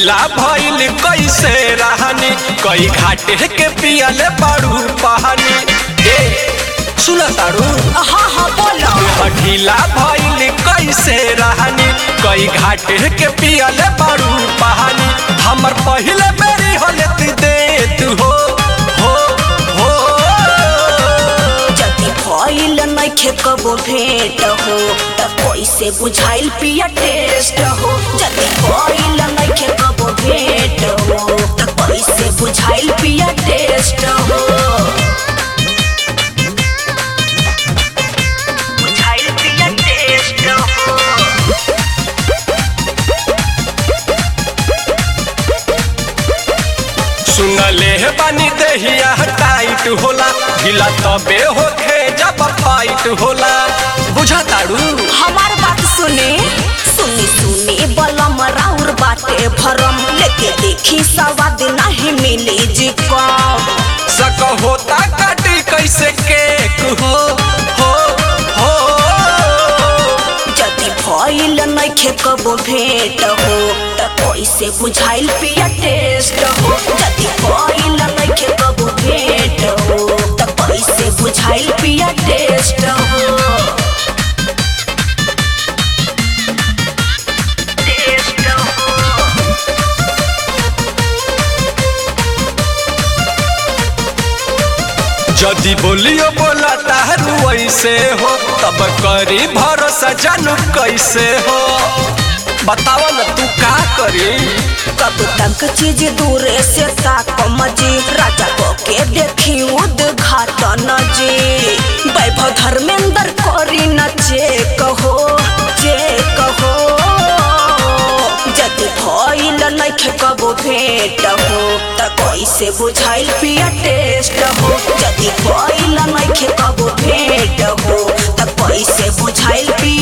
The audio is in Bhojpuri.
ढीला भइल कैसे रहनी कई घाटे के पियले बाड़ू पहानी ए सुन तारू हाँ हाँ बोलो ढीला भइल कैसे रहनी कई घाटे के पियले बाड़ू पहानी हमर पहिले बेरी होले दे तू हो हो हो जदि भइल नइखे कबो भेंट हो त कैसे बुझाइल पिया टेस्ट हो जदि भइल नइखे कबो भेंट हो त कैसे बुझाइल पिया टेस्ट हो बुझाइल पिया टेस्ट हो सुनले हे बानी देहिया टाइट होला ढीला तबे होखे जब फाइट होला बुझा तारू हमार बात सुने सुनी सुनी बलम राउर बाटे भरम लेके देखी सवाद नहीं मिली जी कम सक होता काटी कैसे केक हो हो हो जदि भइल नइखे कबो भेंट हो त कैसे बुझाइल पिया टेस्ट हो जदि भइल नइखे कबो भेंट हो त कैसे बुझाइल पिया टेस्ट हो टेस्ट हो जदि बोलियो बोला तारू ऐसे हो तब करी भरोसा जानू कैसे हो बताव न तू का करी कब तक चीज दूरे से ताकम जी राजा को के देखी उद्घाटन जी वैभव धर्मेंद्र करी न चेक हो चेक हो जदि भइल नइखे कबो भेंट हो त कैसे बुझाइल पिया टेस्ट हो जदि भइल नइखे कबो भेंट हो त कैसे बुझाइल पिया